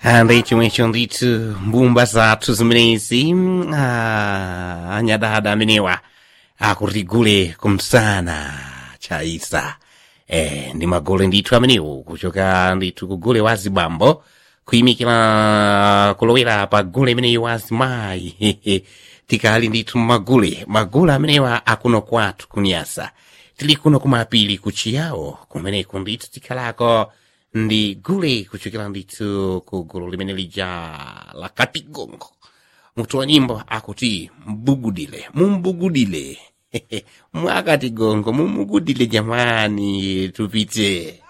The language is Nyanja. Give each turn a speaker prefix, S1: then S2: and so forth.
S1: Andei chimwecho ndithu mbumba zathu zimenezi ah, anyadada amenewa akutigule kumsana chaisa eh, ndi magole ndithu amenewo kuchoka ndithu kugule wa zibambo kuyimikira kulowera pa gule imeneyi wa zimayi tikali ndithu magule magule amenewa akuno kwathu kunyasa tili kuno kumapili kuchiyawo kumeneko ndithu tikhalako ndi gule kuchokera ndithu ku gulu limene lija la katigongo mutu wa nyimbo akuti mbugudile mumbugudile mwakatigongo mumugudile jamani tupite